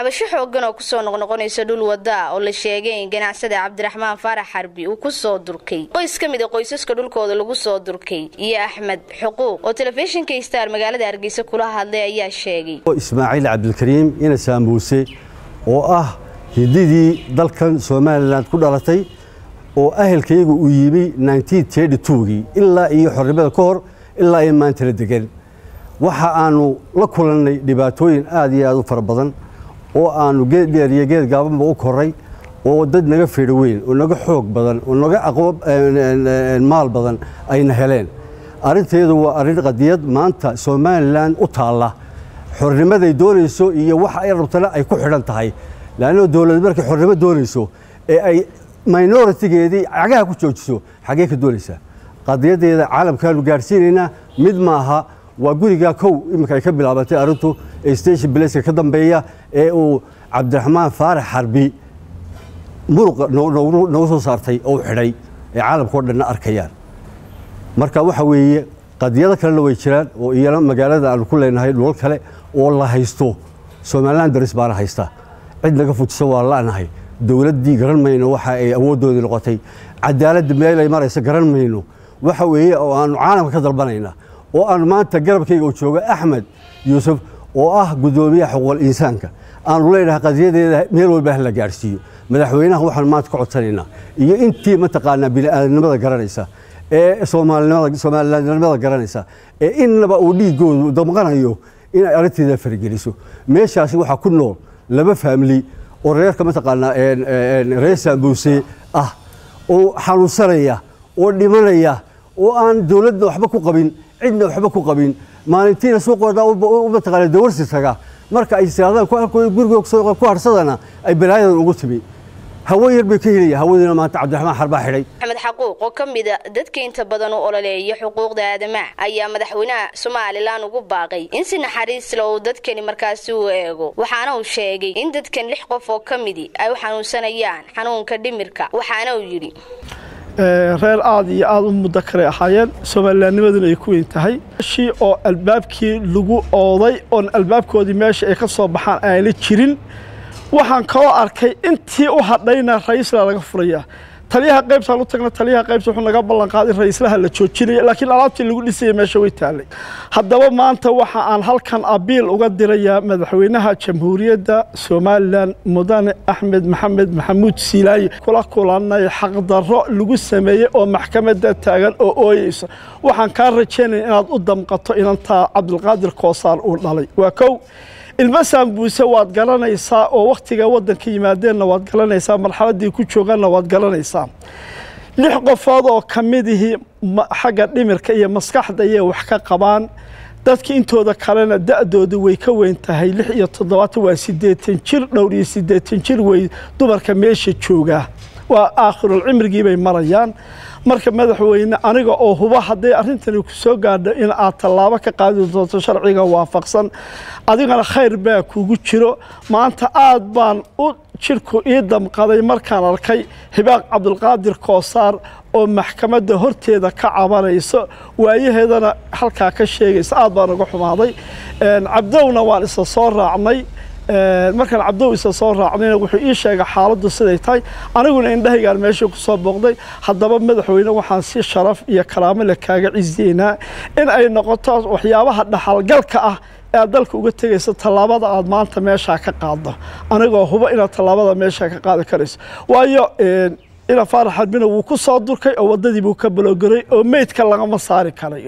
cabasho xoogan oo kusoo noqnoqonaysa dhul wada oo la sheegay in ganacsada cabdiraxmaan faarax xarbi uu kusoo durkay qoys ka mid a qoysaska dhulkooda lagu soo durkay iyo axmed xuquuq oo telefishinka star magaalada hargeysa kula hadlay ayaa sheegay ismaaciil cabdilkariim ina saamuuse oo ah hididii dalkan somalilan ku dhalatay oo ahelkayagu uu yimi gii ilaa iyo xornimada ka hor ilaa iyo maantala degan waxa aanu la kulannay dhibaatooyin aad iyo aad u fara badan oo aanu geed dheer iyo geed gaabanba u koray oo dad naga feedho weyn oo naga xoog badan oo naga maal badan ayna heleen arrinteedu waa arrin qadiyad maanta somalilan u taalla xornimaday doonayso iyo waxa ay rabtana ay ku xidhan tahay laanno dowlad markay xornimo doonayso ee ay minoritigeedii cagaha ku joojiso xaggee ka doonaysaa qadiyadeeda caalamkaanu gaadhsiinaynaa mid maaha waa gurigaa kow iminka ay ka bilaabatay arrintu ee station blaceka ka dambeeya ee uu cabdiraxmaan faarax xarbi muruqa noogu soo saartay oo xidhay ee caalamka o dhanna arkayaan marka waxa weeye qadiyado kalena way jiraan oo iyana magaalada aanu ku leenahay dhulal kale oo la haysto somalilan daris baana haysta cid naga fujisa waa la'nahay dowladdii garan mayno waxa ay awooddoodii noqotay cadaaladda meel ay maraysa garan mayno waxa weeye oo aanu caalamka ka dalbanayna oo aanu maanta garabkayga u jooga axmed yuusuf oo ah guddoomiyaha xuquuqal insaanka aanu leenahay qadiyadeeda meel walba ha la gaadhsiiyo madaxweynaha waxaanu maanta ka codsanaynaa iyo intii mataqaanaa bini'aadanimada garanaysa ee soomalilanimada garanaysa ee innaba uu dhiiggoodu damqanayo inay arrinteeda farigeliso meeshaasi waxaa ku nool laba faamili oo reerka mataqaanaa reer saambuuse ah oo xanuunsanaya oo dhimanaya oo aan dowladda waxba ku qabin cidna waxba ku qabin maalintiina suuqooda mataqaana dawarsi taga marka ay siraadaan guriga ku harsadana ay balaayadan ugu timi hawo yar bay ka helaya hawadiina maanta cabdiraxmaan xarbaa xidhay axmed xaquuq oo ka mida dadka inta badan u ololeeya xuquuqda aadamaha ayaa madaxweynaha somalilan ugu baaqay in si naxariis le uu dadkani markaasi u eego waxaana uu sheegay in dadkan lix qof oo ka midi ay u xanuunsanayaan xanuunka dhimirka waxaana uu yidhi reer aad iyo aad u muddo kale ahaayeen soomalilaanimaduna ay ku weyn tahay shii oo albaabkii lagu ooday oon albaabkoodii meesha ay ka soo baxaan aanla jirin waxaan kaloo arkay intii u hadhayna ra'iisla laga furaya taliyaha qaybtaan u tagna taliyaha qaybta wuxuu naga ballan qaaday in ra'iislaha la joojinaya laakiin alaabtii lagu dhisaya meesha way taallay haddaba maanta waxa aan halkan abiil uga dirayaa madaxweynaha jamhuuriyadda somalilan mudane axmed maxamed maxamuud siilaaye kula kulannay xaqdarro lagu sameeyey oo maxkamadda taagan oo ooyeysa waxaan kaa rajaynaya inaad u damqato inantaa cabdilqaadir koosaar uu dhalay waa kow ilmo saambuuse waad garanaysaa oo wakhtiga waddanka yimaadeenna waad garanaysaa marxaladdii ku jooganna waad garanaysaa lix qofood oo ka midihii xagga dhimirka iyo maskaxda ayay wax ka qabaan dadka intooda kalena da'doodu way ka weyn tahay lix iyo toddobaatan waa siddeetan jir dhowr iyo siddeetan jir wey dumarka meesha joogaa waa aakhirul cimrigii bay marayaan marka madaxweyne aniga oo huba hadday arrintani ku soo gaadho in aad tallaabo ka qaadi doonto sharciga waafaqsan adigana khayr baa kugu jiro maanta aad baan u jidhku ii damqaday markaan arkay hibaaq cabdulqaadir koosaar oo maxkamadda horteeda ka cabanayso waayaheedana halkaa ka sheegaysa aad baan uga xumaaday cabdowna waan isa soo raacnay markaan cabdow isa soo raacnayna wuxuu ii sheegay xaaladdu siday tahay aniguna indhahaygaan meesha ku soo booqday haddaba madaxweyne waxaan si sharaf iyo karaamo leh kaaga ciseynaa in ay noqoto waxyaabaha dhaxalgalka ah ee aad dalka uga tegaysa tallaabada aad maanta meeshaa ka qaaddo anigoo hubo inaad tallaabada meeshaa ka qaadi karayso waayo ina faarax xarbina wuu ku soo durkay oo waddadii buu ka baloogaray oo meydka lagama saari karayo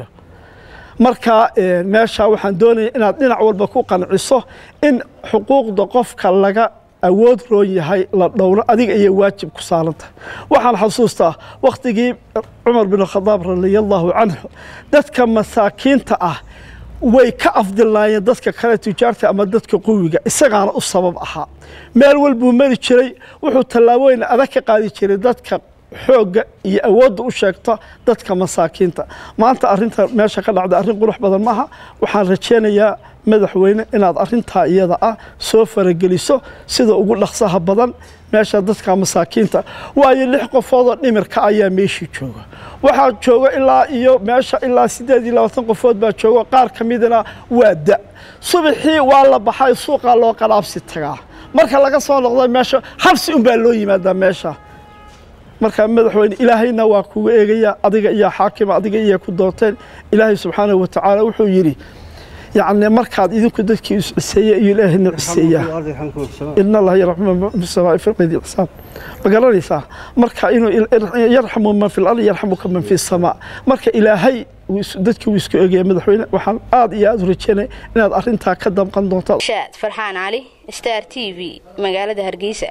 marka meeshaa waxaan doonaya inaad dhinac walba ku qanciso in xuquuqda qofka laga awood roon yahay la dhowro adiga ayay waajib ku saarantahay waxaan xasuustaa wakhtigii cumar bin khadaab radiallahu canhu dadka masaakiinta ah way ka afdilaayeen dadka kale tujaarta ama dadka quwiga isagaana u sabab ahaa meel walbuu mari jiray wuxuu tallaabooyin adag ka qaadi jiray dadka xoogga iyo awoodda u sheegta dadka masaakiinta maanta arinta meesha ka dhacda arrin qurux badan maaha waxaan rajaynayaa madaxweyne inaad arintaa iyada ah soo farageliso sida ugu dhaqsaha badan meesha dadka masaakiinta waayo lix qofoodoo dhimirka ayaa meeshii jooga waxaa jooga ilaa iyo meesha ilaa siddeed iyo labaatan qofood baa jooga qaar ka midna waa da subaxii waa la baxay suuqaa loo qalaabsi tagaa marka laga soo noqdo meesha xabsi unbaa loo yimaadaa meesha marka madaxweyne ilaahayna waa kuga eegaya adiga iyo xaakima adiga iyo ku doorteen ilaahay subxaanahu wa tacaala wuxuu yidhi yacni markaad idinku dadkii isciseeya iyo ilaahayna ciseeyaa ina allaha yarxamu fi samaa'i fi qeydi xisaab ma garanaysaa marka inuu yarxamu man fi lardi yarxamuka man fi samaa marka ilaahay dadkii wuu isku eegaya madaxweyne waxaan aad iyo aad u rajeynaya inaad arrintaa ka damqan doontaan shaad farxaan cali star t v magaalada hargeysa